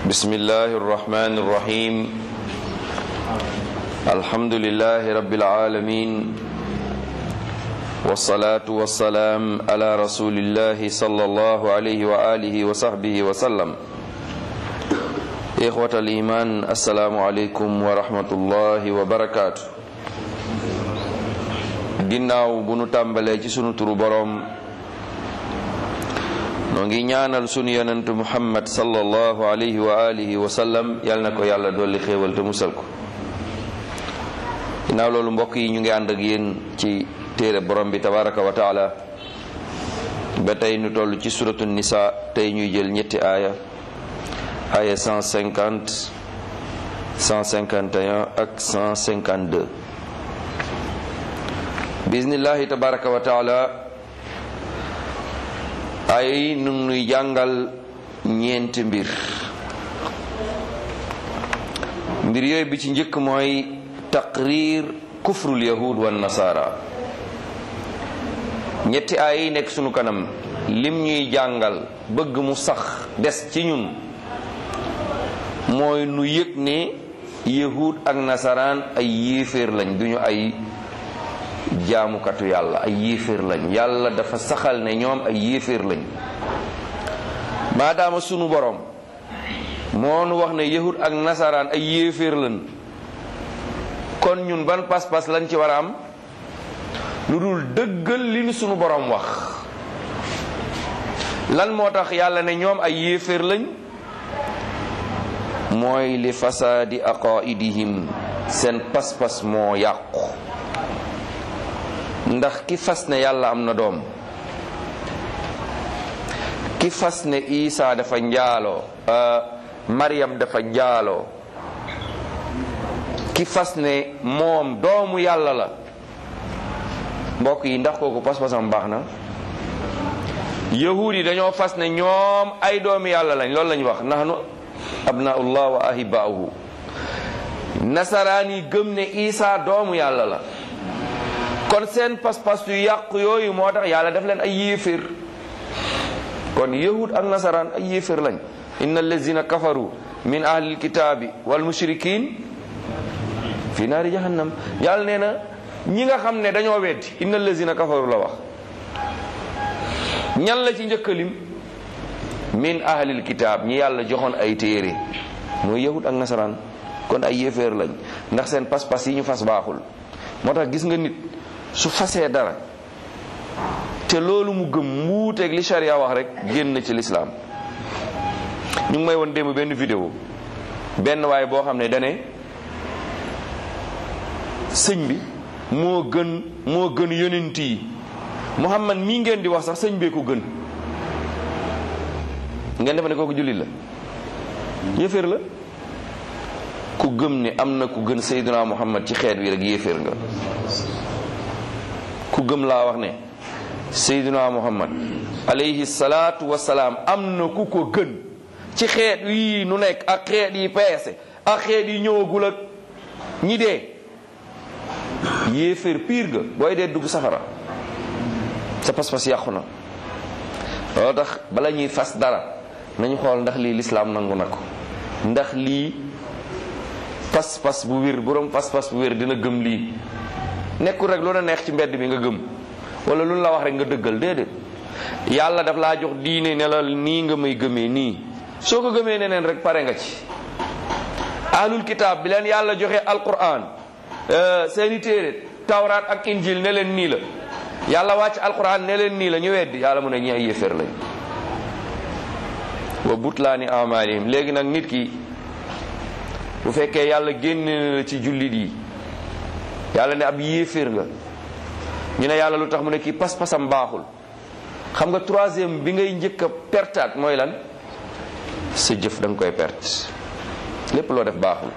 بسم الله الرحمن الرحيم الحمد لله رب العالمين والصلاة والسلام على رسول الله صلى الله عليه وآله وصحبه وسلم إخوة الإيمان السلام عليكم ورحمة الله وبركاته ginnaaw bu nu tàmbalee ci sunu turu boroom noo ngi ñaanal sunu yonent muhammad sallallahu alayhi wa alihi wa sallam yal na ko yàlla dolli xéewal te musal ko ginnaaw loolu mbokk yi ñu ngi ànd ak yéen ci téere borom bi tabaraka wa taala ba tey nu toll ci suratu nisa tey ñuy jël ñetti aaya aaya 150 151 ak 152 bismillahi tabaraka wa taala ay nu nuy jàngal ñeenti mbir mbir yooyu bi ci njëkk mooy taqrir kufrul yahud wan nasara ñetti ay yi nekk sunu kanam lim ñuy jàngal bëgg mu sax des ci ñun mooy nu yëg ne yahud ak nasaraan ay yéeféer lañ duñu ay jaamukatu yàlla ay yéeféer lañ yàlla dafa saxal ne ñoom ay yéeféer lañ maadaama sunu borom moo nu wax ne yahud ak nasaraan ay yéeféer lañ kon ñun ban pas-pas lañ ci war a am lu dul dëggal li nu sunu borom wax lan moo tax yàlla ne ñoom ay yéeféer lañ mooy li fasaadi aqaidihim seen pas-pas moo yàqu ndax ki fas ne yàlla am na doom ki fas ne Isa dafa njaaloo Maryam dafa njaaloo ki fas ne moom doomu yàlla la mbokk yi ndax kooku pas-pasam baax na yahuud yi dañoo fas ne ñoom ay doomu yàlla lañ loolu lañ wax nahnu abnaullah wa ahibaauhu nasaraan yi gëm ne Isa doomu yàlla la kon seen pas-pas yu yàqu yooyu moo tax yàlla def leen ay yéeféer kon yahud ak nasaraan ay yéeféer lañ inna allazina kafaru min ahlil kitaabi wal mushrikin fi naari jahannam yàlla nee na ñi nga xam ne dañoo weddi inna allazina kafaru la wax ñan la ci njëkkalim min ahlil kitaab ñi yàlla joxoon ay téere mooy yahud ak nasaraan kon ay yéeféer lañ ndax seen pas-pas yi ñu fas baaxul moo tax gis nga nit su fasee dara te loolu mu gëm mbuuteeg li sharia wax rek génn ci lislaam ñu ngi may woon démb benn vidéo benn waaye boo xam ne dane sëñ bi moo gën moo gën yonent yi Muhammad mii ngeen di wax sax sëñ bee ko gën ngeen defe ne kooku jullit la yéeféer la ku gëm ne am na ku gën Seydina Muhammad ci xeet wi rek yéeféer nga ku gëm laa wax ne Seydina Muhammad alayhi salaatu wasalaam am na ku ko gën ci xeet yi nu nekk ak xeet yi peese ak xeet yi ñëwagul ak ñi dee yéeféer piir ga booy dee dugg safara sa pas-pas yàqu na loolu tax bala ñuy fas dara nañu xool ndax lii lislaam nangu na ko ndax lii pas-pas bu wér boroom pas-pas bu wér dina gëm lii nekkul rek lu la neex ci mbedd bi nga gëm wala lu la wax rek nga dëggal déedéet yàlla daf laa jox diine ne la nii nga may gëmee nii soo ko gëmee neneen rek pare nga ci ahlul kitaab bi leen yàlla joxe alquran seeni téere tawraat ak injil ne leen nii la yàlla wàcc alquran ne leen nii la ñu weddi yàlla mu ne ñi ay yéeféer lañ wa butlaani amalihim léegi nag nit ki bu fekkee yàlla génne la ci jullit yi yàlla ne ab yéeféer nga ñu ne yàlla lu tax mu ne kii pas-pasam baaxul xam nga troisième bi ngay njëkk a pertaat mooy lan sa jëf da nga koy perte lépp loo def baaxul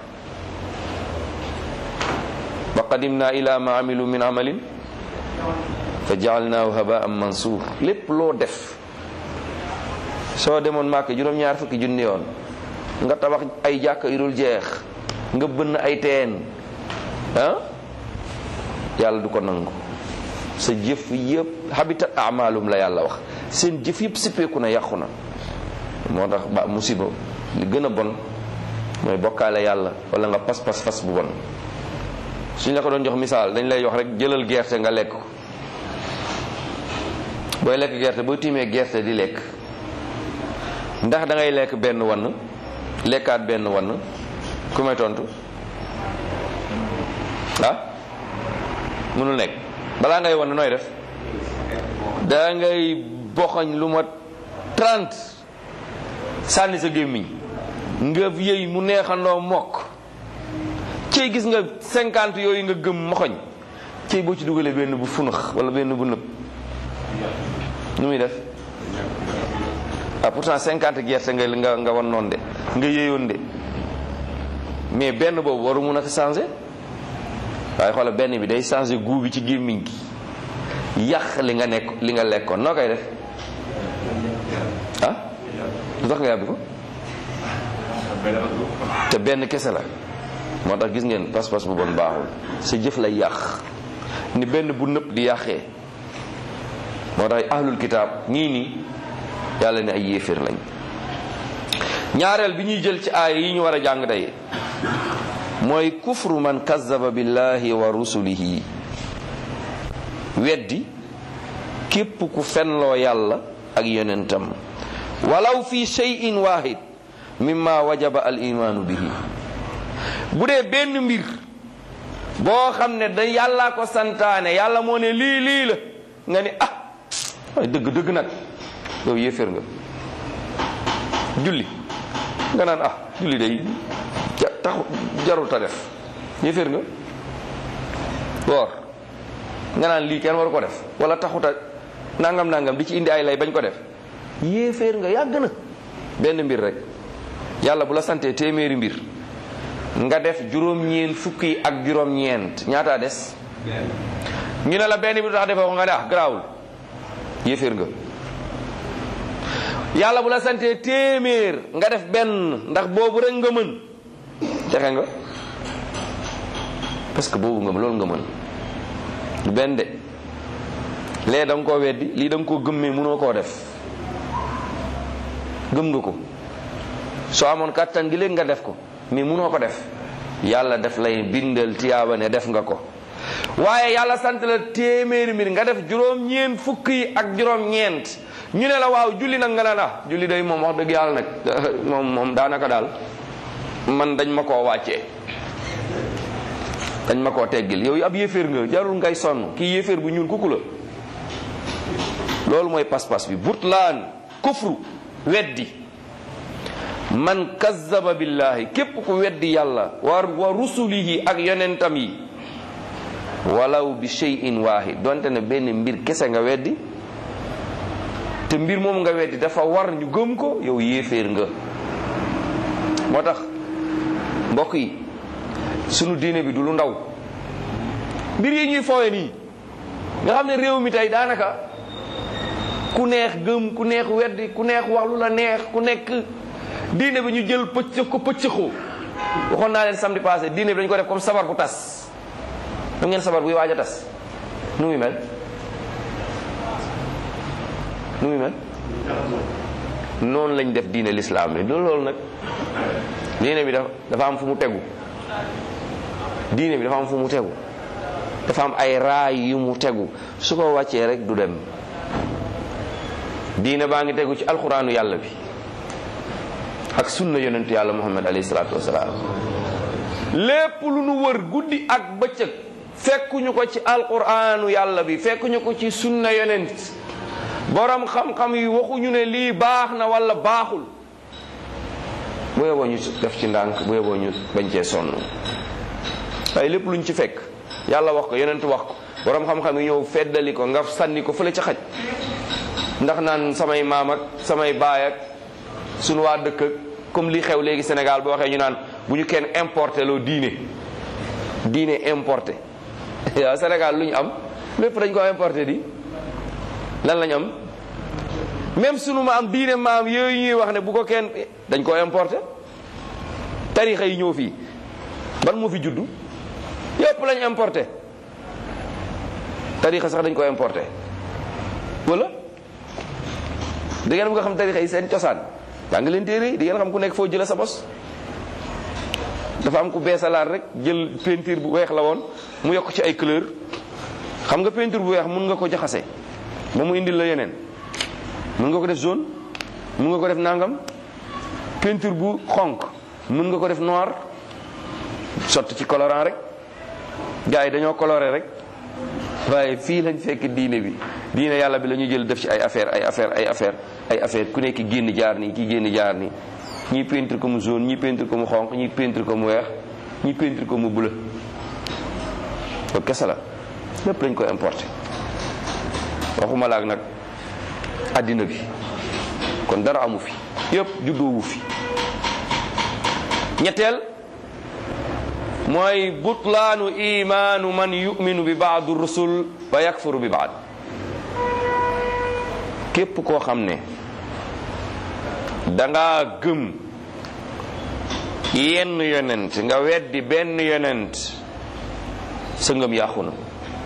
wa qadimna ila ma amilu min amalin fa jaalnaahu habaan mansuur lépp loo def soo demoon màkk juróom-ñaar fukki junni yoon nga tabax ay jàkka yu dul jeex nga bënn ay teen ah yàlla du ko nangu sa jëf yëpp habitat amalum la yàlla wax seen jëf yëpp sippeeku na yàqu na moo tax ba musiba li gën a bon mooy bokkaale yàlla wala nga pas-pas fas bu bon suñ la ko doon jox misaal dañ lay jox rek jëlal gerte nga lekk ko booy lekk gerte boo tiimee gerte di lekk ndax da ngay lekk benn wann lekkaat benn wann ku may tontu ah mënul nekk balaa ngay wann nooy def da ngay boxañ lu ma 30 sànni sa gémmiñ nga yëy mu neexandoo mokk cey gis nga 50 yooyu nga gëm moxoñ cey boo ci dugalee benn bu funax wala benn bu nëb nu muy def ah pourtant 50 gerte nga nga nga wan noon de nga yëyoon de mais benn boobu waru mun a changer waaye xoolal benn bi day changer goût bi ci gémmiñ gi yàq li nga nekk li nga lekkoon noo koy def ah lu tax nga yàbbi ko te benn kese la moo tax gis ngeen pas-pas bu bon baaxul sa jëf lay yàq ni benn bu nëpp di yàqee moo tax ahlul kitaab nii nii yàlla ne ay yéeféer lañ ñaareel bi ñuy jël ci aaya yi ñu war a jàng tey mooy kufru man kazzaba billahi wa rusulihi weddi képp ku fenloo yàlla ak yonentam walaw fi shay'in wahid mimma wajaba al imaanu bihi bu dee benn mbir boo xam ne da yàllaa ko santaane yàlla moo ne lii lii la nga ni ah waaye dëgg dëgg nag yow yéeféer nga julli nga naan ah julli day taxu jarul ta def yéeféer nga woor nga naan lii kenn waru ko def wala taxuta nangam nangam di ci indi ay lay bañ ko def yéeféer nga yàgg na benn mbir rek yàlla bu la santee téeméeri mbir nga def juróom-ñeent fukki ak juróom-ñeent ñaataa des ñu ne la benn bi du tax defee ko nga ne ah garaawul yéeféer nga yàlla bu la santee téeméer nga def benn ndax boobu rek nga mën texe nga parce que boobu nga loolu nga mën du benn de lee da nga koo weddi lii da nga koo gëmmee mënoo koo def gëm nga ko soo amoon kàttan gi léegi nga def ko mais mënoo ko def yàlla def lay bindal tiyaaba ne def nga ko waaye yàlla sant la téeméeri mbir nga def juróom-ñeent fukk yi ak juróom-ñeent ñu ne la waaw julli nag nga naan ah julli day moom wax dëgg yàlla nag moom moom daanaka daal man dañ ma koo wàccee dañ ma koo teggil yow ab yéeféer nga jarul ngay sonn kii yéeféer bu ñuul kuku la loolu mooy pas-pas bi butlaan kufru weddi man kazzaba billahi képp ku weddi yàlla wa wa rusulihi ak yonentam yi walaw bi shay'in wahid donte ne benn mbir kese nga weddi te mbir moom nga weddi dafa war ñu gëm ko yow yéeféer nga moo tax mbokk yi sunu diine bi du lu ndaw mbir yi ñuy foowe nii nga xam ne réew mi tey daanaka ku neex gëm ku neex weddi ku neex wax lu la neex ku nekk diine bi ñu jël pëcc ko pëccëxoo waxoon naa leen samedi passé diine bi dañu ko def comme sabar bu tas xam ngeen sabar buy waaj a tas nu muy mel nu muy mel noonu lañ def diine lislaam bi loolu loolu nag diine bi dafa am fu mu tegu diine bi dafa am fu mu tegu dafa am ay raay yu mu tegu su ko wàccee rek du dem diine baa ngi tegu ci alxuraanu yàlla bi ak sunna yonentu yàlla muhammad alayhi salaatu wasalaam lépp lu nu wër guddi ak bëccëg fekkuñu ko ci alquraanu yàlla bi fekkuñu ko ci sunna yonent borom xam-xam yi waxuñu ne lii baax na wala baaxul bu yeboo ñu def ci ndànk bu yeboo ñu bañ cee sonn waaye lépp luñ ci fekk yàlla wax ko yonent wax ko borom xam-xam yi ñëw feddali ko nga sànni ko fële ca xaj ndax naan samay maam ak samay baay ak sunu waa dëkk ak comme li xew léegi Sénégal boo waxee ñu naan bu ñu kenn importé loo diine diine importé waaw Sénégal lu ñu am lépp dañ ko importé di lan lañ am même sunu maam diine maam yooyu ñuy wax ne bu ko kenn dañ ko importé tarixa yi ñëw fii ban moo fi juddu yépp lañ importé tarixa sax dañ ko importé wala da ngeen bëgg a xam tarixa yi seen cosaan jàng leen téere yi di ngeen xam ku nekk foo jëlee sa bos dafa am ku beesalaat rek jël peinture bu weex la woon mu yokk ci ay couleur xam nga peinture bu weex mun nga ko jaxase ba mu indil la yeneen mun nga ko def jaune mun nga ko def nangam peinture bu xonq mun nga ko def noir sotti ci colorant rek gars yi dañoo coloré rek waaye fii lañ fekk diine bi diine yàlla bi la ñu jël def ci ay affaire ay affaire ay affaire ay affaire ku nekk génn jaar nii ki génn jaar nii ñii peinture ko mu jaune ñii peinture ko mu xonq ñii peinture ko mu weex ñii peinture ko mu bleu loolu kese la lépp lañ ko importé waxuma laak nag addina bi kon dara amu fi yëpp juddoowu fi ñetteel mooy butlaanu imaanu man yuminu bi baadu rusul wa yakfuru bi baad képp koo xam ne danga gëm yenn yonent nga weddi benn yonent sa ngëm yàqu na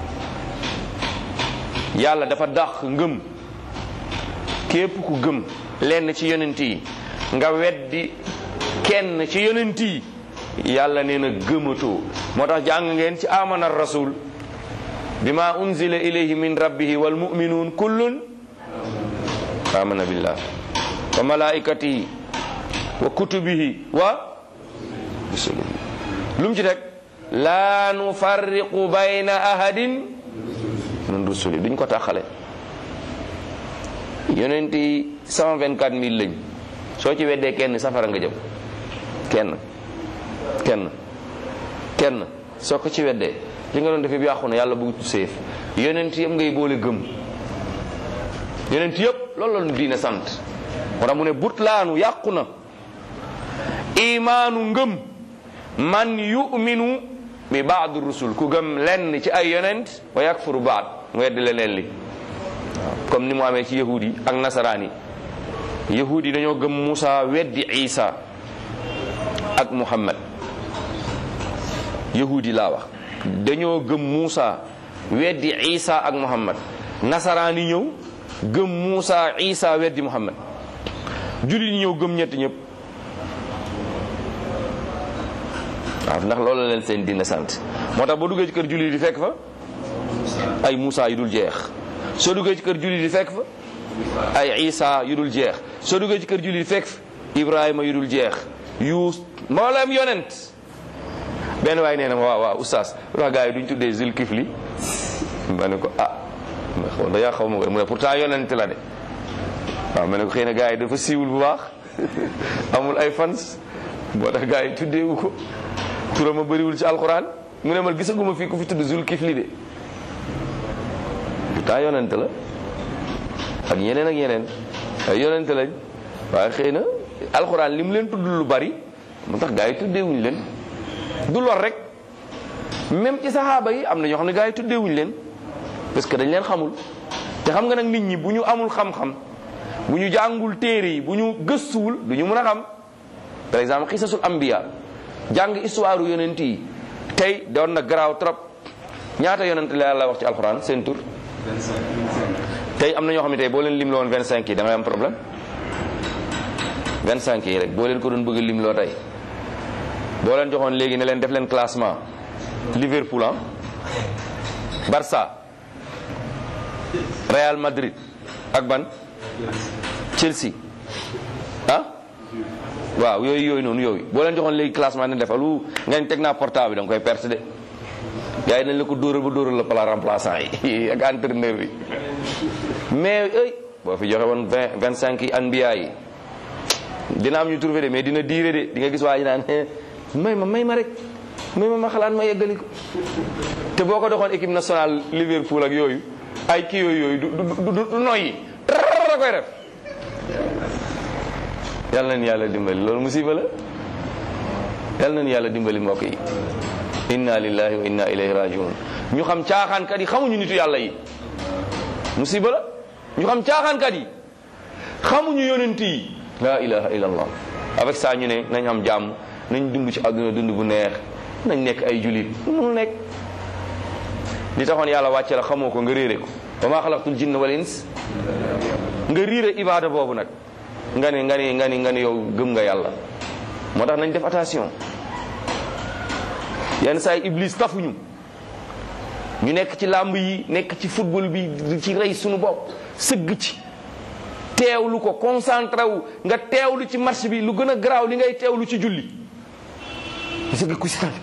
yàlla dafa dàq ngëm képp ku gëm lenn ci yonent yi nga weddi kenn ci yonent yi yàlla nee na gëmatoo moo tax jàng ngeen ci amana rasul bima unzila ilayhi min rabbihi wal mu'minun kullun amana billah wa malaikatihi wa kutubihi wa rusulihi lu mu ci teg laa nufarriqu bayna ahadin min rusuli duñ ko taxale yonent yi 124 mille lañ soo ci weddee kenn safara nga jëm kenn kenn kenn soo ko ci weddee li nga doon def yëpp yàqu na yàlla bëgg séef yonent yëpp ngay boole gëm yonent yëpp loolu la ñu diine sant moo tax mu ne butlaanu yàqu na imaanu ngëm man yuminu bi baadu rusul ku gëm lenn ci ay yonent wa yakfuru baad mu weddi leneen li comme ni mu amee ci yahud yi ak nasaraan yi yahud yi dañoo gëm Musa weddi Isa ak Muhammad yahud yi laa wax dañoo gëm Musa weddi Isa ak Muhammad nasaraan yi ñëw gëm Musa Isa weddi Muhammad jullit yi ñëw gëm ñetti ñëpp waaw ndax loolu la leen seen dina sant moo tax boo duggee ci kër jullit yi fekk fa ay Musa yu dul jeex soo duggee ci kër jullit yi fekk fa ay Isa yu dul jeex soo duggee ci kër jullit yi fekk fa Ibrahima yu dul jeex yuus mboolem yonent benn waay nee na ma waaw waaw oustaz wax gars yi duñ tuddee Zulkifli ma ne ko ah ma xaw da yaa xaw ma ko mu ne pourtant yonent la de waaw ma ne ko xëy na gars yi dafa siiwul bu baax amul ay fans moo tax gars yi tuddeewu ko turam a bëriwul ci alxuraan mu ne ma gisaguma fii ku fi tudd Zulkifli de pourtant yonent la ak yeneen ak yeneen ay yonent lañ waaye xëy na alxuraan li mu leen tudd lu bari moo tax gars yi tuddeewuñ leen du lor rek même ci saxaaba yi am na ñoo xam ne gars yi tuddeewuñ leen parce que dañ leen xamul te xam nga nag nit ñi bu ñu amul xam-xam bu ñu jàngul téere yi bu ñu gëstuwul du ñu mën a xam par exemple xisasul ambiya jàng histoire yonent yi tey doon na garaaw trop ñaata yonent la yàlla wax ci alxuraan seen tur tey am na ñoo xam ne tey boo leen lim la woon 25 yi da ngay am problème 25 yi rek boo leen ko doon bëgg lim loo tey boo leen joxoon léegi ne leen def leen classement Liverpool ah Barça Real Madrid ak ban Chelsea ah waaw yooyu yooyu noonu yooyu boo leen joxoon léegi classement ne defal lu ngeen teg naa portable bi da nga koy perte de gars yi nañ la ko dóoral ba dóoral la pala remplaçant yi ak entraîneur bi mais ey boo fi joxe woon vingt vingt cinq yi anbiya yi dina am ñu trouvé de mais dina diire de di nga gis waa ji naan may ma may ma rek may ma ma xalaat ma yeggali ko te boo ko doxoon équipe nationale Liverpool ak yooyu ay kii yooyu yooyu du du du du noyyi da koy def yàlla nañu yàlla dimbali loolu musiba la yàlla nañu yàlla dimbali mbokk yi inna lillahi wa inna ilayhi rajiun ñu xam caaxaankat yi xamuñu nitu yàlla yi musiba la ñu xam caaxaankat yi xamuñu yonent yi la ilaha illallah avec ça ñu ne nañ am jàmm nañ dund ci àdduna dund bu neex nañ nekk ay julit mu nekk li taxoon yàlla wàcce la xamoo ko nga réere ko wa ma xalaqtul jinna wal ins nga riire ibada boobu nag nga ni nga ni nga ni nga ni yow gëm nga yàlla moo tax nañ def attention yenn saa yi iblis tafuñu ñu nekk ci làmb yi nekk ci football bi di ci rey suñu bopp sëgg ci teewlu ko concentré wu nga teewlu ci match bi lu gën a garaaw li ngay teewlu ci julli sëgg ku si tànn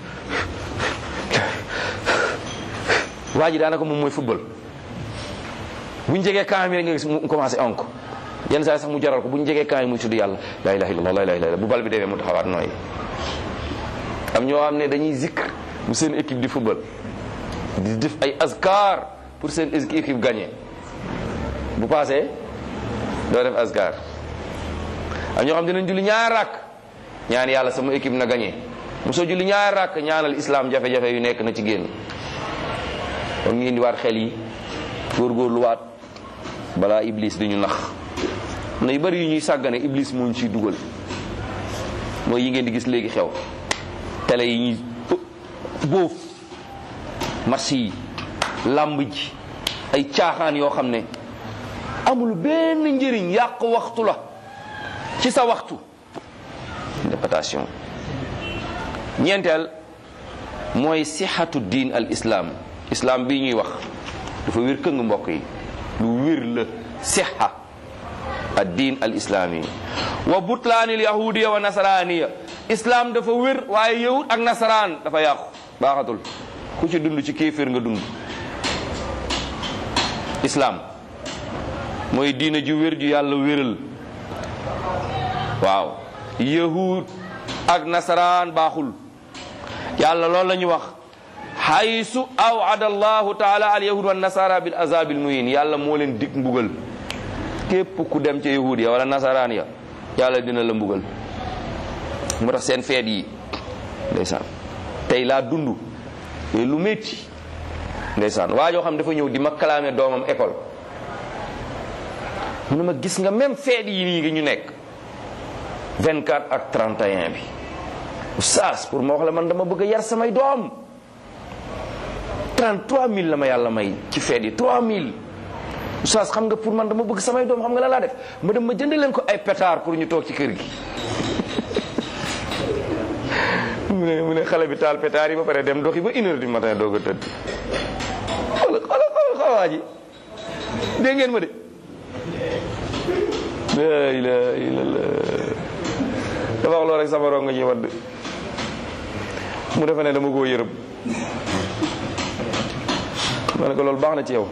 waa ji daanaka moom mooy football bu ñu jegee camp mi rek nga gis mu commencé onk yenn saa sax mu jaral ko bu ñu jegee camp yi muy tudd yàlla la ilaha illallah la ilaha illallah bu bal bi demee mu taxawaat nooyi am ñoo xam ne dañuy zikr bu seen équipe di football di def ay azkar pour seen équipe gagné bu passé doo def azkar am ñoo xam dinañ julli ñaar rakk ñaan yàlla sama équipe na gagné mosoo julli ñaar rakk ñaanal islam jafe-jafe yu nekk na ci génn kon ñu indiwaat xel yi góorgóorluwaat balaa iblis di ñu nax na yu bari yu ñuy sàggane iblis moo ñu ciy dugal mooy yi ngeen di gis léegi xew télé yi ñuy bóof marché yi làmb ji ay caaxaan yoo xam ne amul benn njëriñ yàq waxtu la ci sa waxtu interprétation ñeenteel mooy sixatu diin al islam islam bii ñuy wax dafa wér këng mbokk yi lu wér la sixa ad diin al islaami wa butlaanil yahudiya wa nasaraaniya islam dafa wér waaye yahud ak nasaraan dafa yàqu baaxatul ku ci dund ci kéeféer nga dund islam mooy diina ju wér ju yàlla wéral waaw yahud ak nasaraan baaxul yàlla loolu la ñu wax xaysu awada allahu taala al yahud wa nasara bil azabil muhin yàlla moo leen dig mbugal képp ku dem ca yahud ya wala nasaraan ya yàlla dina la mbugal moo tax seen feet yi ndeysaan tey laa dund lu métti ndeysaan waa joo xam dafa ñëw di ma kalaame doomam école mu ne ma gis nga même feet yi nii nga ñu nekk 24 ak 31 bi oustaz pour ma wax la man dama bëgg a yar samay doom 33000 la ma yàlla may ci feet yi 3000 oustaz xam nga pour man dama bëgg samay doom xam nga la laa def ma dem ma jënd leen ko ay pétard pour ñu toog ci kër gi mu ne mu ne xale bi taal pétard yi ba pare dem doxi ba une heure du matin doog a tëdd xoolal xoolal xoolal xawaa ji dégg ngeen ma de la ilaha illallah dafa wax loolu rek sama rongo ñi wadd mu defe ne dama koo yërëm ma ne ko loolu baax na ci yow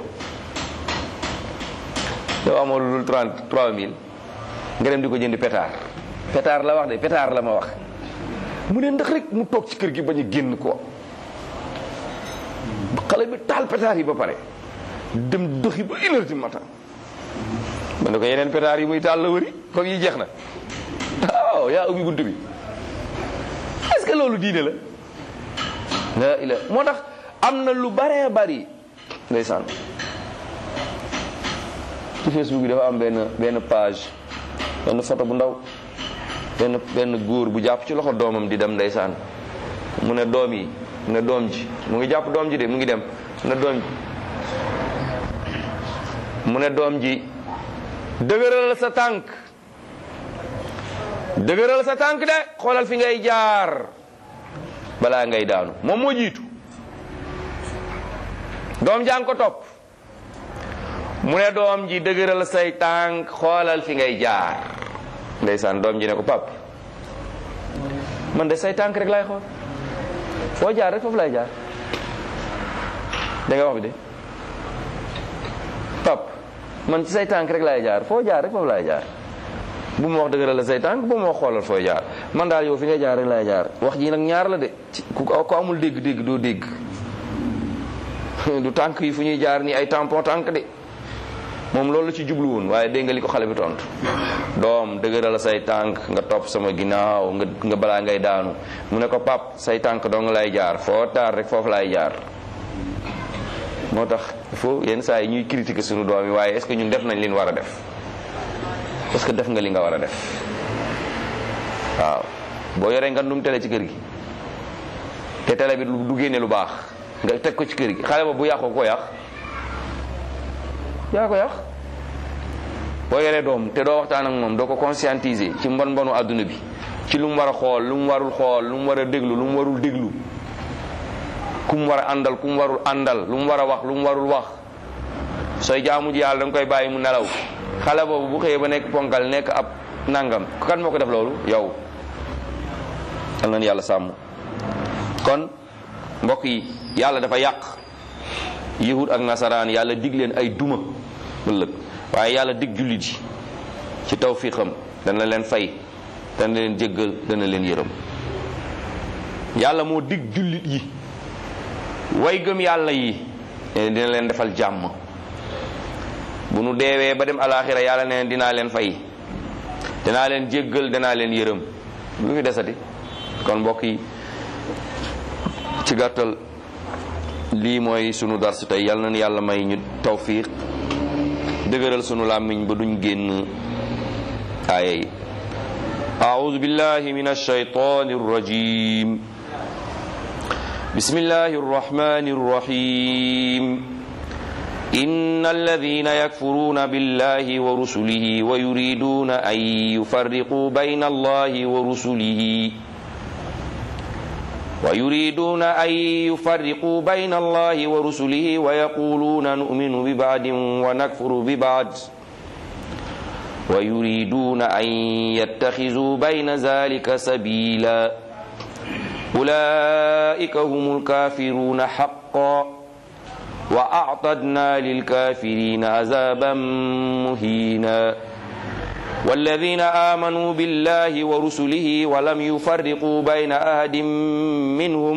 yow amoo lu dul trente trois mille nga dem di ko jëndi pétard pétard la wax de pétard la ma wax mu ne ndax rek mu toog ci kër gi bañ a génn ko xale bi taal pétard yi ba pare dem doxi ba une heure du matin ma ne ko yeneen pétard yi muy taal la wëri comme yi jeex na waaw yaa ubbi bunt bi est-ce que loolu diine la la ila moo tax am na lu baree bari ndeysaan ci Facebook bi dafa am benn benn page benn photo bu ndaw benn benn góor bu jàpp ci loxo doomam di dem ndeysaan mu ne doom yi mu ne doom ji mu ngi jàpp doom ji de mu ngi dem mu ne doom ji mu ne doom ji dëgëral sa tànk dëgëral sa tànk de xoolal fi ngay jaar balaa ngay daanu moom moo jiitu doom jàng ko topp mu ne doom ji dëgëral say tànk xoolal fi ngay jaar ndeysaan doom ji ne ko pap man de say tànk rek laay xool foo jaar rek foofu lay jaar da nga wax bi de pap man ci say tànk rek laay jaar foo jaar rek foofu laay jaar bu ma wax dëgëral la say tànk bu ma wax xoolal fooy jaar man daal yow fi ngay jaar rek laay jaar wax ji nag ñaar la de ku ko amul dégg-dégg doo dégg du tànk yi fu ñuy jaar ni ay tampon tànk de moom loolu la ci jublu woon waaye dégg nga li ko xale bi tontu doom dëgëral say tànk nga topp sama ginnaaw nga nga balaa ngay daanu mu ne ko pap say tànk doo nga lay jaar foo taar rek foofu laay jaar moo tax il faut yenn saa yi ñuy critiquer suñu doom yi waaye est-ce que ñun def nañ li ñu war a def est-ce que def nga li nga war a def waaw boo yoree nga ndum télé ci kër gi te télé bi du génne lu baax nga teg ko ci kër gi xale ba bu yàqoo ko yàq yaa ko yàq boo yoree doom te doo waxtaan ak moom doo ko conscientiser ci mbon mbonu àdduna bi ci lu mu war a xool lu mu warul xool lu mu war a déglu lu mu warul déglu ku mu war a àndal ku mu warul àndal lu mu war a wax lu mu warul wax sooy jaamu ji yàlla da nga koy bàyyi mu nelaw xale boobu bu xëyee ba nekk ponkal nekk ab nangam kan moo ko def loolu yow yal na yàlla sàmm kon mbokk yi yàlla dafa yàq yahud ak nasaraan yàlla dig leen ay duma ëllëg waaye yàlla dig jullit yi ci tawfiqam dana leen fay dana leen jéggal dana leen yërëm yàlla moo dig jullit yi way gëm yàlla yi dina leen defal jàmm bu nu deewee ba dem alaxira yàlla neen dinaa leen fay danaa leen jéggal danaa leen yërëm lu fi desati kon mbokk yi ci gàttal lii mooy sunu darsu tey yal na yàlla may ñu tawfiq dëgëral sunu làmmiñ ba duñ génn aaya yi أعوذ بالله من الشيطان الرجيم بسم الله الرحمن الرحيم إن الذين يكفرون بالله ورسله ويريدون أن يفرقوا بين الله ورسله ويريدون أن يفرقوا بين الله ورسله ويقولون نؤمن ببعض ونكفر ببعض ويريدون أن يتخذوا بين ذلك سبيلا أولئك هم الكافرون حقا وأعتدنا للكافرين عذابا مهينا والذين آمنوا بالله ورسله ولم يفرقوا بين أحد منهم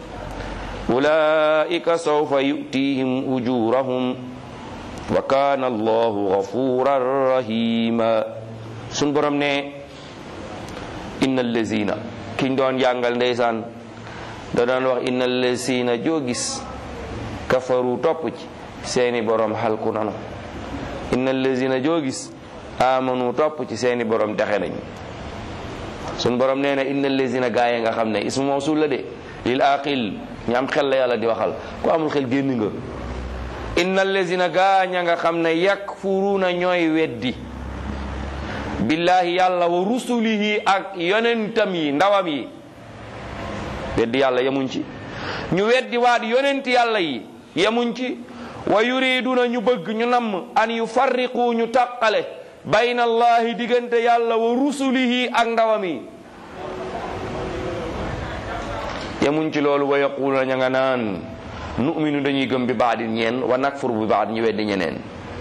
أولئك سوف يؤتيهم أجورهم وكان الله غفورا رحيما sun borom ne innal lazina kiñ doon jàngal ndeysaan da doon wax innal lazina joo gis kafaru topp ci seeni borom xalku nanu innal lazina joo gis amanu topp ci seeni borom texe nañ sun borom nee na innal lazina gaaye nga xam ne ismu mawsul la de lil aqil ñu am xel la yàlla di waxal ku amul xel génn nga innal lazina gaaña nga xam ne yakfuruuna ñooy weddi billahi yàlla wa rusulihi ak yonentam yi ndawam yi weddi yàlla yemuñ ci ñu weddi waat yonent yàlla yi yemuñ ci wa yuriduna ñu bëgg ñu namm an yufarriqu ñu tàqale bayna allahi diggante yàlla wa rusulihi ak ndawam yi yemuñ ci loolu wa yaquluna ña nga naan nu'minu dañuy gëm bi baadin ñeen wa nakfur bi baad ñu weddi ñeneen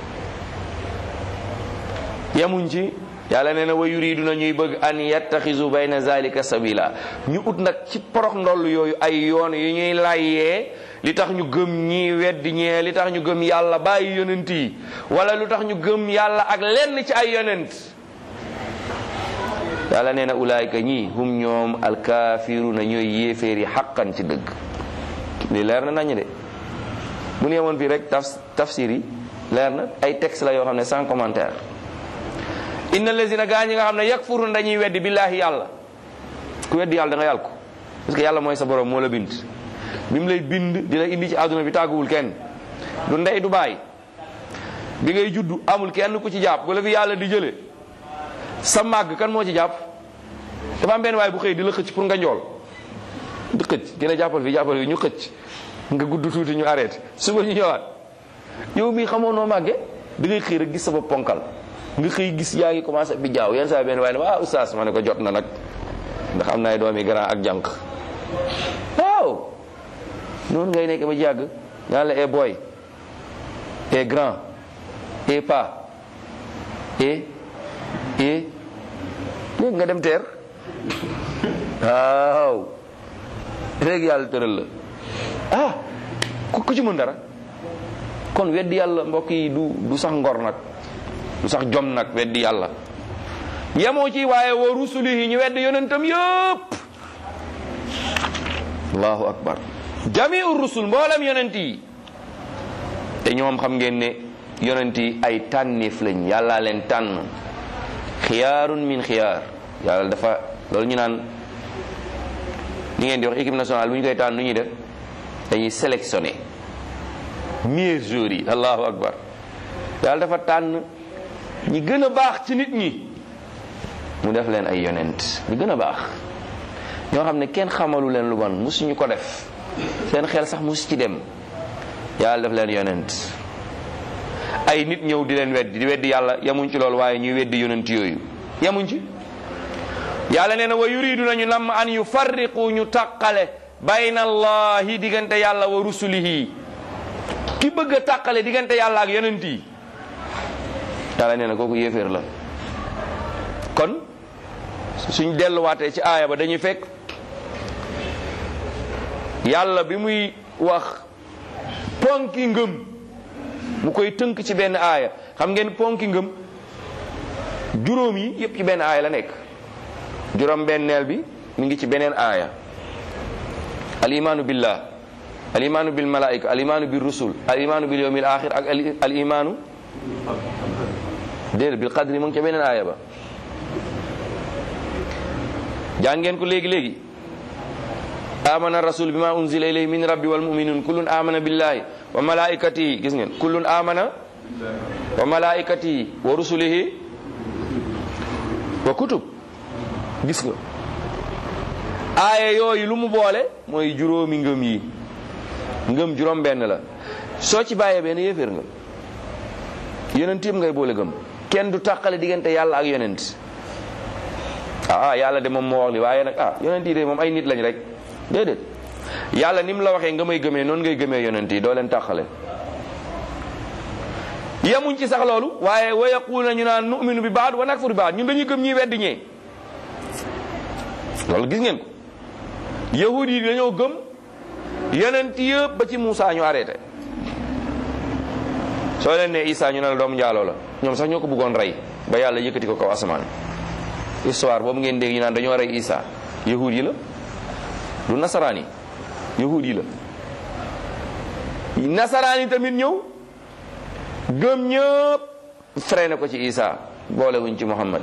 yemuñ ci yàlla nee na wa yuriduna ñuy bëgg an yattaxisu bayna zalika sabila ñu ut nag ci porox ndoll yooyu ay yoon yu ñuy layyee li tax ñu gëm ñii weddi ñee li tax ñu gëm yàlla bàyyi yonent yi wala lu tax ñu gëm yàlla ak lenn ci ay yonent yàlla nee na ulaayka ñii hum ñoom alkaafiruuna ñooy yéeféer yi xaqan ci dëgg li leer na nañu de bu ñu yemoon fii rek taf tafsir yi leer na ay texte la yoo xam ne sans commentaire inna lazina gaa ñi nga xam ne yakfurun dañuy weddi billaahi yàlla ku weddi yàlla da nga yàlla ko parce que yàlla mooy sa borom moo la bind bi mu lay bind di la indi ci àdduna bi tàgguwul kenn du ndey du baay bi ngay juddu amul kenn ku ci jàpp wala fi yàlla di jële sa màgg kan moo ci jàpp dafa am benn waay bu xëy di la xëcc pour nga njool di xëcc dina jàppal fi jàppal fi ñu xëcc nga gudd tuuti ñu arrêté suba ñu ñëwaat yow mii xamoo noo màggee da ngay xëy rek gis sa bopp ponkal nga xëy gis yaa ngi commencé bi jaaw yenn saa benn waaye ne ah oustaz ma ne ko jot na nag ndax am na ay doomi grand ak jànq waaw noonu ngay nekk ba jàgg ñaan la e boy e grand e pa e e léegi nga dem teer waaw léegi yàlla tëral la ah ku ci mën dara kon weddi yàlla mbokk yi du du sax ngor nag du sax jom nag weddi yàlla yemoo ci waaye wa rusulihi ñu weddi yonentam yëpp allahu akbar jamiu rusul mboolem yonent yi te ñoom xam ngeen ne yonent yi ay tànneef lañ yàllaa leen tànn xiyaarun min xiyaar yàlla dafa loolu ñu naan li ngeen di wax équipe nationale bu ñu koy tànn nu ñuy def dañuy sélectionné meilleurs joueurs yi allahu akbar yàlla dafa tànn ñi gën a baax ci nit ñi mu def leen ay yonent ñi gën a baax ñoo xam ne kenn xamalu leen lu bon musuñu ko def seen xel sax musu ci dem yàlla def leen yonent ay nit ñëw di leen weddi di weddi yàlla yamuñ ci loolu waaye ñuy weddi yonent yooyu yamuñ ci yàlla nee na wa yuridu nañu namm an yufarriqu ñu tàqale bayna allahi diggante yàlla wa rusulihi ki bëgg a tàqale diggante yàlla ak yonent yi yàlla nee na kooku yéeféer la kon suñ delluwaatee ci aaya ba dañuy fekk yàlla bi muy wax ponki ngëm mu koy tënk ci benn aaya xam ngeen ponki ngëm juróom yi yépp ci benn aaya la nekk juróom benneel bi mi ngi ci beneen aaya al imaanu billah al imaanu bil malaika al imaanu bil rusul al imaanu bil yawmil axir ak al imaanu déedéet bil qadri mu ngi ca beneen aaya ba jàngeen ko léegi léegi amana rasul bima unzila ilayhi min rabbi wal muminun kullun amana billahi wa malaikatihi gis ngeen kullun amana wa malaikatihi wa rusulihi wa kutub gis nga aaya yooyu lu mu boole mooy juróomi ngëm yi ngëm juróom benn la soo ci bàyyee benn yéeféer nga yonent yëpp ngay boole gëm kenn du tàqale diggante yàlla ak yonent ah yàlla de moom moo wax li waaye nag ah yonent yi de moom ay nit lañ rek déedéet yàlla ni mu la waxee nga may gëmee noonu ngay gëmee yonent yi doo leen tàqale yemuñ ci sax loolu waaye wa yaquluna ñu naan nu'minu bi baad wa nakfuru bi baad ñun dañuy gëm ñi weddi ñee loolu gis ngeen ko yahud yi dañoo gëm yonent yëpp ba ci Moussa ñu arrêté soo leen ne Isa ñu ne la doomu njaaloo la ñoom sax ñoo ko bëggoon rey ba yàlla yëkkati ko kaw asamaan histoire boobu ngeen dégg ñu naan dañoo rey Isa yahud yi la du nasaraan yi yahud yi la nasaraan yi tamit ñëw gëm ñëpp freiné ko ci Isa boolewuñ ci Muhammad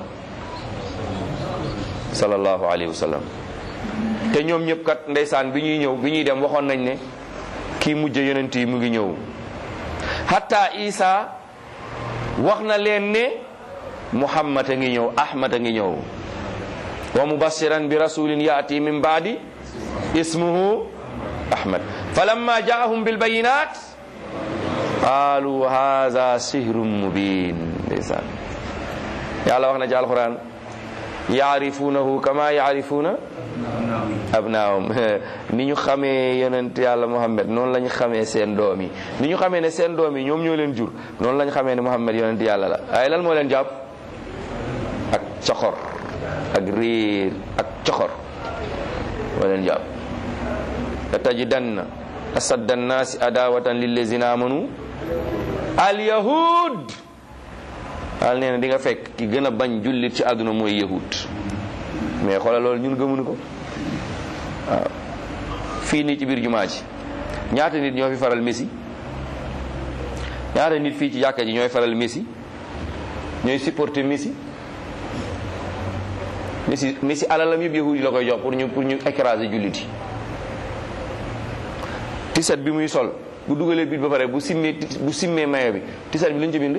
sallallahu alayhi wa sallam te ñoom ñëpp kat ndeysaan bi ñuy ñëw bi ñuy dem waxoon nañ ne kii mujj yonent yi mu ngi ñëw hatta Isa wax na leen ne Muhammad a ngi ñëw Ahmad a ngi ñëw wa mubashiran bi rasulin yaati min baadi ismuhu Ahmad falamma jaahum bil bayinat qaalu haza sihrun mubin ndeysaan yàlla wax na ci alquran yaarifunahu kama yaarifuna abnaahum ni ñu xamee yonent yàlla Muhammad noonu la ñu xamee seen doom yi ni ñu xamee ne seen doom yi ñoom ñoo leen jur noonu la ñu xamee ne Muhammad yonent yàlla la waaye lan moo leen jàpp ak coxor ak réer ak coxor moo leen jàpp la tajidanna asadda annaasi adawatan lillazina amanu alyahud al nee na di nga fekk ki gën a bañ jullit ci àdduna mooy yahud mais xoolal loolu ñun gëmuñu ko waaw fii nii ci biir jumaa ji ñaata nit ñoo fi faral Messi ñaata nit fii ci jàkka ji ñooy faral Messi ñooy supporter Messi Messi Messi alalam yëpp yahud yi la koy jox pour ñu pour ñu écraser jullit yi tiset bi muy sol bu dugalee bit ba pare bu simmee bu simmee mayo bi tiset bi lañ ci bind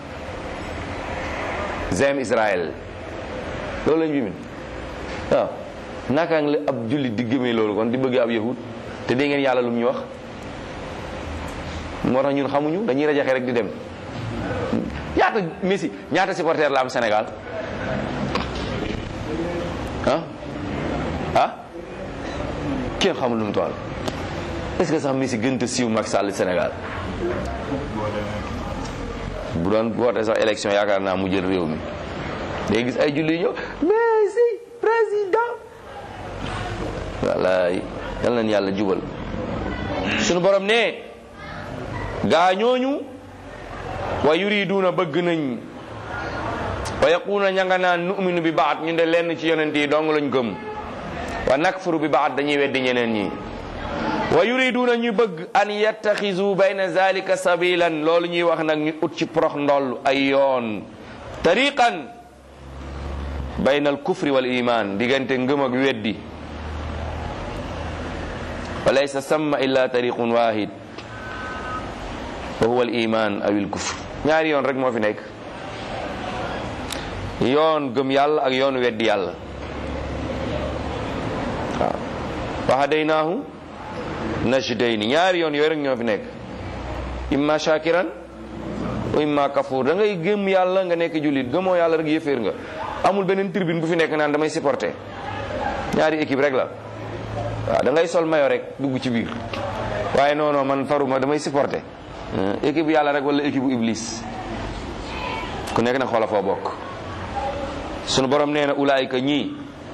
zem Israël loolu lañ ci bind waaw naka la ab jullit di gëmee loolu kon di bëgg ab yahud te dégg ngeen yàlla lu mu ñu wax moo tax ñun xamuñu dañuy rajaxe rek di dem ñaata Messi ñaata supporter la am Sénégal ah ah kenn xamul lu mu toll est-ce que sax Messi gën a siiw Macky Sall Sénégal bu doon woote sax élection yaakaar naa mu jël réew mi day gis ay julli ñëw Messi président wallaay yal nañ yàlla jubal sunu borom ne gaa ñooñu wa yuriduuna bëgg nañ wa yaquuna ña nga naan nu'minu bi baat ñu de lenn ci yonent yi dong lañ gëm wa nakfuru bi baat dañuy weddi ñeneen ñi wa yuriduuna ñu bëgg an yattaxizu bayna zalika sabilan loolu ñuy wax nag ñu ut ci prox ndoll ay yoon tariqan bayna al kufri wal iman diggante ngëm ak weddi wa laysa samma illa tariqun wahid wa huwa al iman aw al kufr ñaari yoon rek moo fi nekk yoon gëm yàlla ak yoon weddi yàlla waaw wa hadaynaahu najdayni ñaari yoon yooyu rek ñoo fi nekk imma shakiran wa imma kafur da ngay gëm yàlla nga nekk jullit gëmoo yàlla rek yëféer nga amul beneen tribune bu fi nekk naan damay supporter ñaari équipe rek la waaw da ngay sol mayo rek dugg ci biir waaye non non man faruma damay supporter équipe yàlla rek wala équipe bu iblis ku nekk nag xoola foo bokk sunu borom nee na ulaayika ñii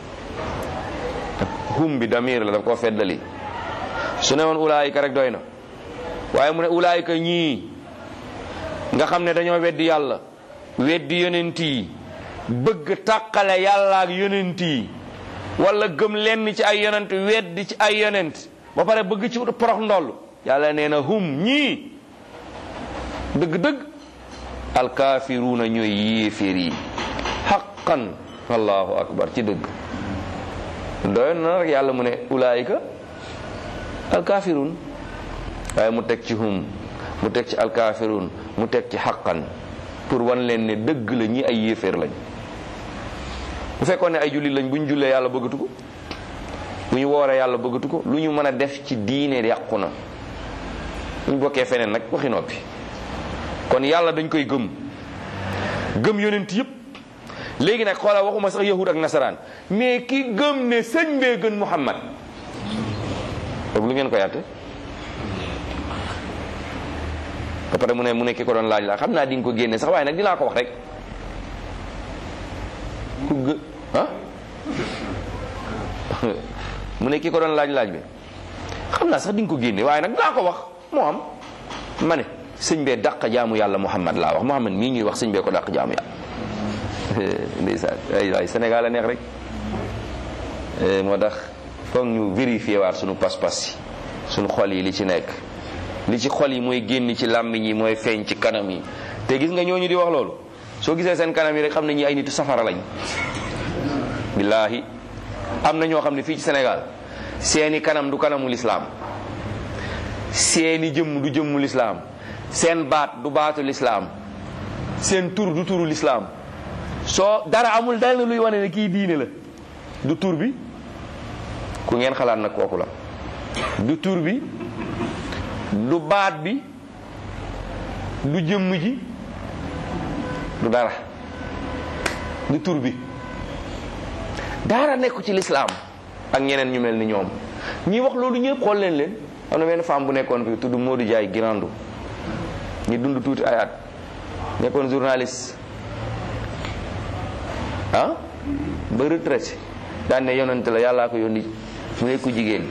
hum bi damir la daf koo feddali su ne woon ulaayika rek doy na waaye mu ne ulaayika ñii nga xam ne dañoo weddi yàlla weddi yonent yi bëgg tàqale yàlla ak yonent yi wala gëm lenn ci ay yonent weddi ci ay yonent ba pare bëgg ci porox ndoll yàlla nee na hum ñii dëgg-dëgg alkaafiruuna ñooy yéeféer yi xaqan allahu akbar ci dëgg doyoon na rek yàlla mu ne ulaayika alkaafiruun waaye mu teg ci hum mu teg ci alkaafiruun mu teg ci xaqan pour wan leen ne dëgg la ñi ay yéeféer lañ bu fekkoon ne ay jullit lañ bu ñu jullee yàlla bëggatu ko bu ñu wooree yàlla bëggatu ko lu ñu mën a def ci diine yàqu na bu ñu bokkee feneen nag waxi noppi kon yàlla dañ koy gëm gëm yonent yëpp léegi nag xoolal waxuma sax yahud ak nasaraan mais ki gëm ne sëñ bee gën muhammad boobu lu ngeen ko yàtte ba pare mu ne mu ne ki ko doon laaj la xam naa di nga ko génne sax waaye nag dinaa ko wax rek ku gë ah mu ne ki ko doon laaj laaj bi xam naa sax di nga ko génne waaye nag dinaa ko wax moo am ma ne sëñ bee dàq jaamu yàlla muhammad laa wax muhammad mii ñuy wax sëñ bee ko dàq jaamu yàlla ndeysaan ay waay Sénégal a neex rek moo tax foog ñu vérifier waat sunu pas-pas yi sunu xol yi li ci nekk li ci xol yi mooy génn ci làmmiñ yi mooy feeñ ci kanam yi te gis nga ñooñu di wax loolu soo gisee seen kanam yi rek xam ne ñi ay nitu safara lañ billaahi am na ñoo xam ne fii ci Sénégal seeni kanam du kanamu lislaam seeni jëmm du jëmmu lislaam seen baat du baatu lislaam seen tur du turu lislaam soo dara amul dal luy wane ne kii diine la du tur bi ku ngeen xalaat nag kooku la du tur bi du baat bi du jëmm ji du dara du tur bi dara nekku ci lislaam ak ñeneen ñu mel ni ñoom ñi wax loolu ñëpp xool leen leen am na benn femme bu nekkoon fi tudd Modou Diaye Girandou ñi dund tuuti ay at nekkoon journaliste ah ba retraité daan ne yonante la yàllaa ko yónni mu nekk ku jigéen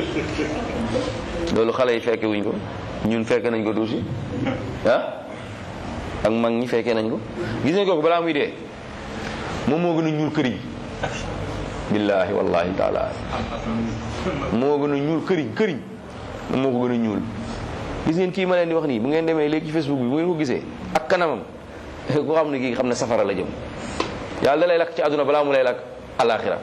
loolu xale yi fekke wuñ ko ñun fekke nañ ko tuuti ah ak mag ñi fekke nañ ko gis nañ ko balaa muy dee moom moo gën a ñuul këriñ billaahi wallahi taala moo gën a ñuul këriñ këriñ moom moo ko gën a ñuul gis ngeen kii ma leen di wax nii bu ngeen demee léegi ci facebook bi bu ngeen ko gisee ak kanamam ku xam ne kii xam ne safara la jëm yàlla da lay lakk ci àdduna balaa mu lay lakk alaxira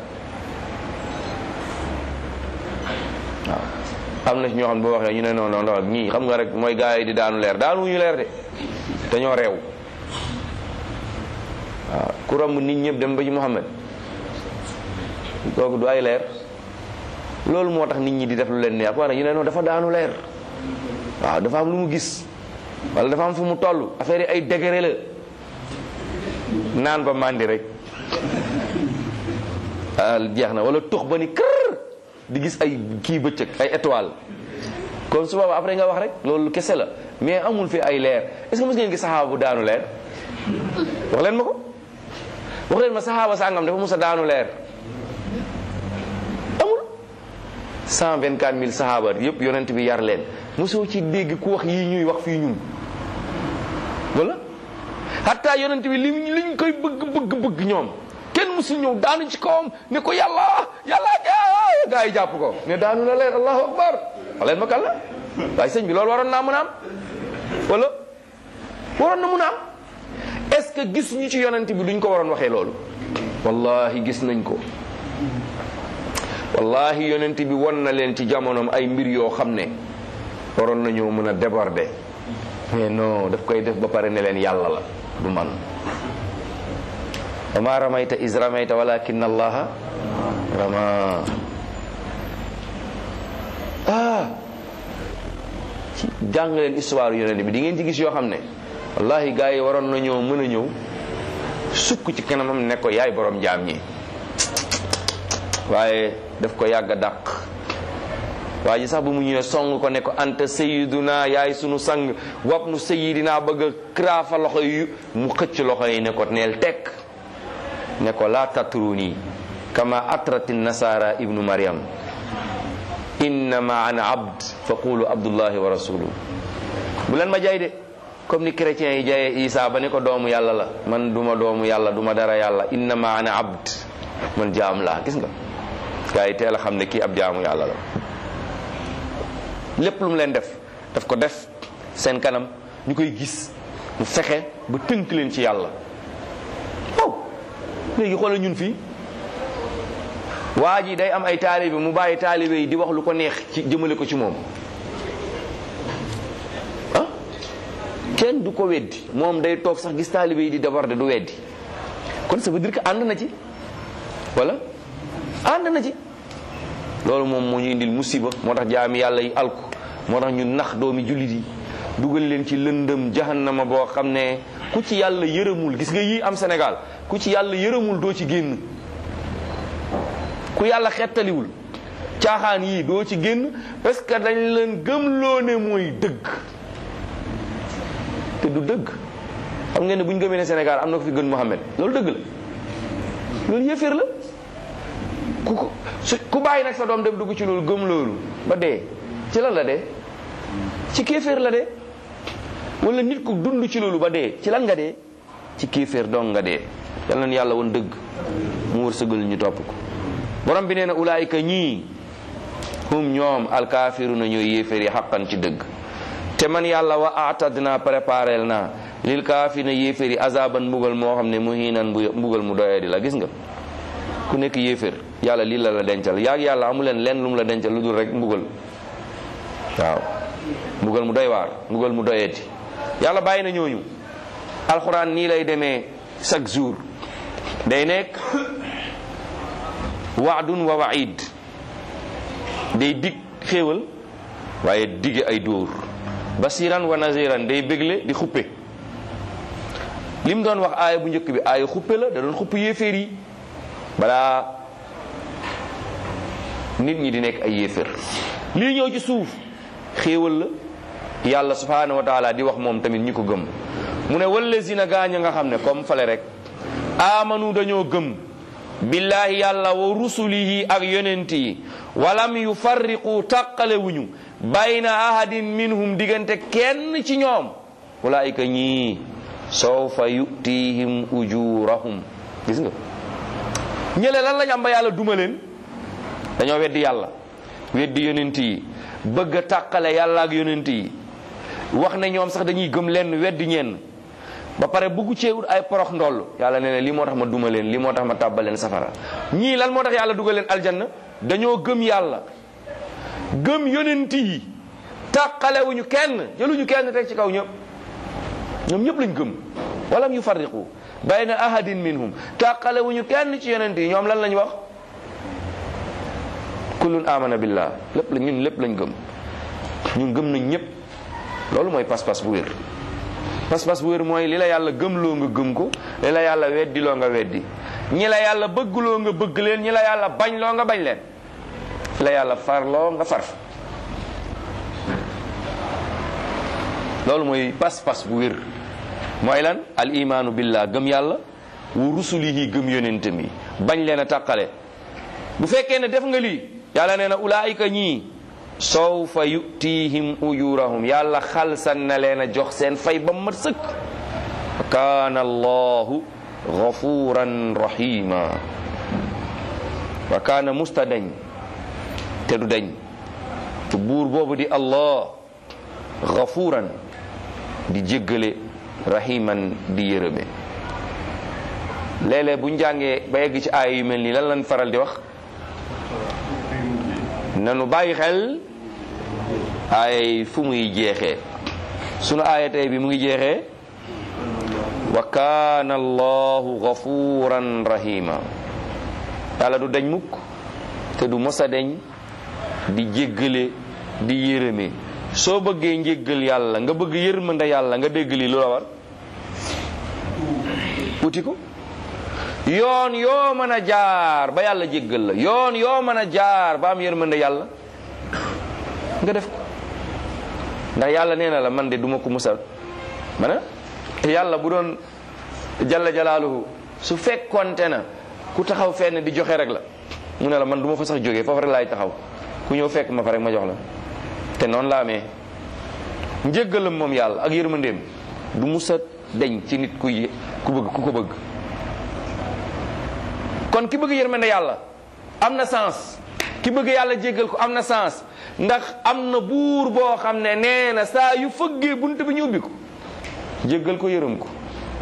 waaw am na ci ñoo xam ne boo waxee ñu ne non non non ñii xam nga rek mooy gars yi di daanu leer daanu ñu leer de dañoo reew waaw ku romb nit ñëpp dem ba ci Muhammad kooku du ay leer loolu moo tax nit ñi di def lu leen neex wala ñu ne non dafa daanu leer waaw dafa am lu mu gis wala dafa am fu mu toll affaire yi ay degré la naan ba màndi rek jeex na wala tux ba ni kër di gis ay kii bëccëg ay étoile kon su boobaa après nga wax rek loolu kese la mais amul fi ay leer est-ce que mos ngeen gis saxaaba bu daanu leer wax leen ma ko wax leen ma saxaaba sàngam dafa mos a daanu leer amul 124 000 saxaaba yëpp yonent bi yar leen mosoo ci dégg ku wax yii ñuy wax fii ñun wala hatta yonent bi li liñ koy bëgg bëgg bëgg ñoom kenn musul ñëw daanu ci kawam ne ko yàlla yàlla gaa yi jàpp ko ne daanu la leer allahu akbar waleen ma kan la waaye sëñ bi loolu waroon naa mën a am wala waroon na mën a am est ce que gis ñu ci yonent bi duñ ko waroon waxee loolu wallahi gis nañ ko wallahi yonent bi won na leen ci jamonoom ay mbir yoo xam ne waroon nañoo mën a déborder mais non daf koy def ba pare ne leen yàlla la du man wa ma ramayta is ramayta walakin allaha rama ah ci jàng leen histoire yonent bi di ngeen ci gis yoo xam ne wallahi gars yi waroon na ñëw mën a ñëw sukk ci kanamam ne ko yaay borom jaam ñi waaye daf ko yàgg a dàq waa ji sax bu mu ñëwee song ko ne ko anta sayiduna yaay sunu sang wap nu sayidina bëgg a kraafa loxo yu mu xëcc loxo yi ne ko neel tekk ne ko laa tatruni kama atrati nasara ibnu maryam innama ana abd fa qulu abdullahi wa rasuluhu bu leen ma jaay de comme ni chrétiens yi jaayee isa ba ne ko doomu yàlla la man duma doomu yàlla duma dara yàlla innama ana abd man jaam laa gis nga gaa yi teel a xam ne kii ab jaamu yàlla la lépp lu mu leen def daf ko def seen kanam ñu koy gis mu fexe ba tënk leen ci yàlla waaw léegi xoolal ñun fii waa ji day am ay taalibe mu bàyyi taalibe yi di wax lu ko neex ci jëmale ko ci moom ah kenn du ko weddi moom day toog sax gis taalibe yi di déborder du weddi kon ça veut dire que ànd na ci wala ànd na ci loolu moom moo ñu indil musiba moo tax jaami yàlla yi alku moo tax ñu nax doomi jullit yi dugal leen ci lëndëm jahannama boo xam ne ku ci yàlla yërëmul gis nga yii am Sénégal ku ci yàlla yërëmul doo ci génn ku yàlla xettaliwul caaxaan yii doo ci génn parce que dañ leen gëmloo ne mooy dëgg te du dëgg xam ngeen ne bu ñu gëmee ne Sénégal am na ko fi gën Mohamed loolu dëgg la loolu yëfër la ku ko su ku bàyyi nag sa doom dem dugg ci loolu gëm loolu ba dee ci lan la dee ci kéeféer la dee wala nit ku dund ci loolu ba dee ci lan nga dee ci kéeféer dong nga dee yal na yàlla woon dëgg mu wërsëgal ñu topp ko borom bi nee na ulaayika ñii hum ñoom alkaafiruna ñooy yéeféer yi xaqan ci dëgg te man yàlla wa atadna préparel naa lil kaafirina yéeféer yi azaban mbugal moo xam ne muhinan mbugal mu doyadi la gis nga ku nekk yéeféer yàlla lii la la dencal yaag yàlla amu leen lenn lu mu la dencal lu dul rek mbugal waaw mbugal mu doy waar mbugal mu doyeeti yàlla bàyyi na ñooñu alxuraan nii lay demee chaque jour day nekk waadun wa waid day dig xéewal waaye dige ay dóor basiran wa naziran day bégle di xuppe li mu doon wax aaya bu njëkk bi aaya xuppe la da doon xupp yéeféer yi balaa nit ñi di nekk ay yéeféer lii ñëw ci suuf xéewal la yàlla subhanahu wa taala di wax moom tamit ñi ko gëm mu ne wallazina gaañ nga xam ne comme fale rek amanu dañoo gëm billahi yàlla wa rusulihi ak yonent yi walam yufarriqu tàqale wuñu bayna ahadin minhum diggante kenn ci ñoom ulaayika ñii sawfa yutihim ujurahum gis nga ñële lan lañ am ba yàlla duma leen dañoo weddi yàlla weddi yonent yi bëgg a tàqale yàlla ak yonent yi wax ne ñoom sax dañuy gëm lenn weddi ñenn ba pare bugg cee ut ay porox ndoll yàlla nee na lii moo tax ma duma leen lii moo tax ma tàbbal leen safara ñii lan moo tax yàlla dugal leen aljanna dañoo gëm yàlla gëm yonent yi tàqalewuñu kenn jëluñu kenn teg ci kaw ñëpp ñoom ñëpp lañ gëm walam yufarriqu bayna ahadin minhum tàqalewuñu kenn ci yonent yi ñoom lan lañ wax kullun amana billah lépp la ñun lépp lañ gëm ñun gëm nañ ñëpp loolu mooy pas-pas bu wér pas-pas bu wér mooy li la yàlla gëmloo nga gëm ko li la yàlla weddiloo nga weddi ñi la yàlla bëggloo nga bëgg leen ñi la yàlla bañ loo nga bañ leen fi la yàlla farloo nga farf loolu mooy pas-pas bu wér mooy lan al imaanu billah gëm yàlla wu rusulihi gëm yonentam yi bañ leen a tàqale bu fekkee ne def nga lii yàlla nee na ulaayika ñii sawfa yutihim ujurahum yàlla xalsan na leen a jox seen fay ba mat sëkk wa kaana allahu gafuran rahima wa kaana musta dañ te du dañ te buur boobu di allah gafuran di jéggale rahiman di yërëme léeg-léeg bu ñu jàngee ba yegg ci aaya yu mel nii lan lañ faral di wax nanu bàyyi xel aaya fu muy jeexee sunu aaya tey bi mu ngi jeexee wa kaana allahu gafuran rahima yàlla du dañ mukk te du mos a deñ di jéggale di yërëme soo bëggee njéggal yàlla nga bëgg yërmande yàlla nga dégg lii lu la war wuti ko yoon yoo mën a jaar ba yàlla jéggal la yoon yoo mën a jaar ba am yërmande yàlla nga def ko ndax yàlla nee na la man de duma ko musal mana yàlla bu doon jalla jalaaluhu su fekkonte na ku taxaw fenn di joxe rek la mu ne la man du ma fa sax jógee foofu rek laay taxaw ku ñëw fekk ma fa rek ma jox la te noonu la amee njéggalam moom yàlla ak yërmandeem du musa deñ ci nit ku ku bëgg ku ko bëgg kon ki bëgg yërmande yàlla am na sens ki bëgg yàlla jéggal ko am na sens ndax am na buur boo xam ne nee na saa yu fëggee bunt bi ñu ubbi ko jéggal ko yërëm ko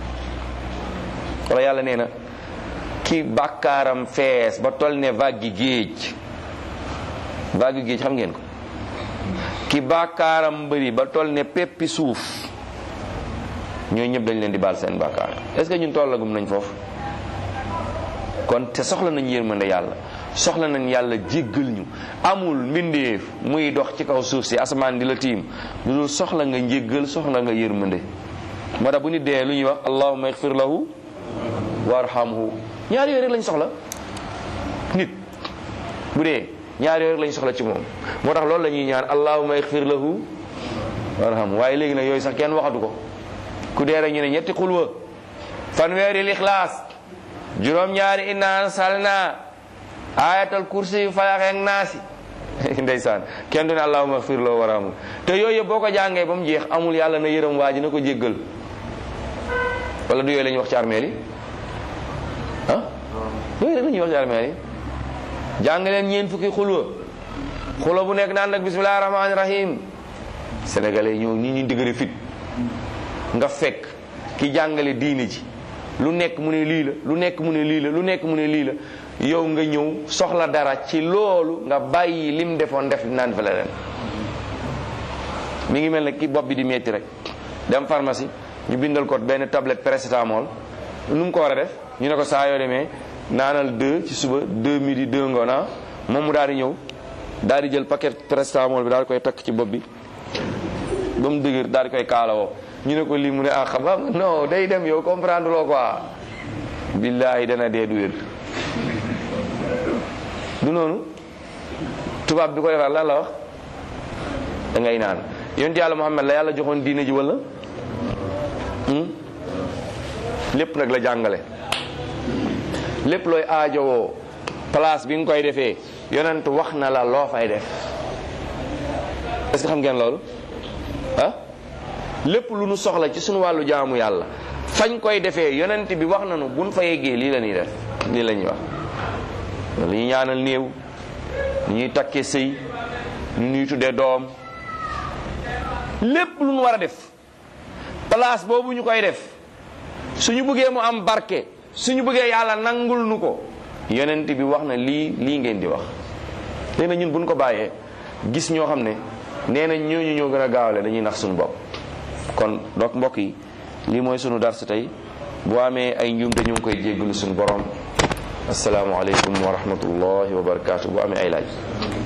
wala yàlla nee na ki bàkkaaram fees ba toll ne vague géej vague géej xam ngeen ko ki bàkkaaram bëri ba toll ne peppi suuf ñooy ñëpp dañ leen di baal seen bàkkaar est-ce que ñun tollagum nañ foofu kon te soxla nañ yërmande yàlla soxla nañ yàlla jéggal ñu amul mbindeef muy dox ci kaw suuf si asamaan di la tiim lu dul soxla nga njéggal soxla nga yërmande moo tax bu nit dee lu ñuy wax allahumma igfir lahu warhamhu ñaar yooyu rek lañ soxla nit bu dee ñaar yooyu rek lañ soxla ci moom moo tax loolu la ñuy ñaan allahumma igfir lahu warhamhu waaye léegi nag yooyu sax kenn waxatu ko ku dee rek ñu ne ñetti xulwa fanweeri lixlaas juróom-ñaari inna ansalna ayatal kursi yu falaxeek naasi ndeysaan kenn du ne allahumma igfir lahu warhamhu te yooyu yëpp boo ko jàngee ba mu jeex amul yàlla na yërëm waa ji na ko jéggal wala du yooyu la ñuy wax ci armeel yi ah yooyu rek la ñuy wax ci armeel yi jàng leen ñeen fukki xulwa xulwa bu nekk naan nag bismillahi rahmaani rahim sénégalais ñoo ñi ñu dëgëri fit nga fekk ki jàngale diini ji lu nekk mu ne lii la lu nekk mu ne lii la lu nekk mu ne lii la yow nga ñëw soxla dara ci loolu nga bàyyi lim defoon def naan fa leneen mi ngi mel ne ki bopp bi di metti rek dem pharmacie ñu bindal ko benn tablette paracétamol nu mu ko war a def ñu ne ko saa yoo demee naanal deux ci suba deux midi deux ngoona moom mu daal di ñëw daal di jël paquet paracétamol bi daal di koy takk ci bopp bi ba mu dëgër daal di koy kaalawoo ñu ne ko lii mu ne ah xam nga non day dem yow comprendre loo quoi billaahi dana dee du wér du noonu tubaab bi ko defar lan la wax da ngay naan yonent yàlla Muhammad la yàlla joxoon diine ji wala lépp nag la jàngale lépp looy aajowoo place bi nga koy defee yonent wax na la loo fay def est-ce que xam ngeen loolu ah lépp lu nu soxla ci suñu wàllu jaamu yàlla fañ koy defee yonent bi wax nañu buñ fa yeggee lii la ñuy def lii la ñuy wax lu ñuy ñaanal néew lu ñuy takkee sëy lu ñuy tuddee doom lépp lu ñu war a def place boobu ñu koy def suñu bëggee mu am barke suñu bëggee yàlla nangul nu ko yonent bi wax na lii lii ngeen di wax léegi na ñun buñ ko bàyyee gis ñoo xam ne nee na ñooñu ñoo gën a gaawale dañuy nax suñu bopp kon donc mbokk yi lii mooy sunu dars tey bu amee ay njuumte ñu ngi koy jéggalu suñu borom asalaamaaleykum wa rahmatullahi wa barakaatu bu amee ay laaj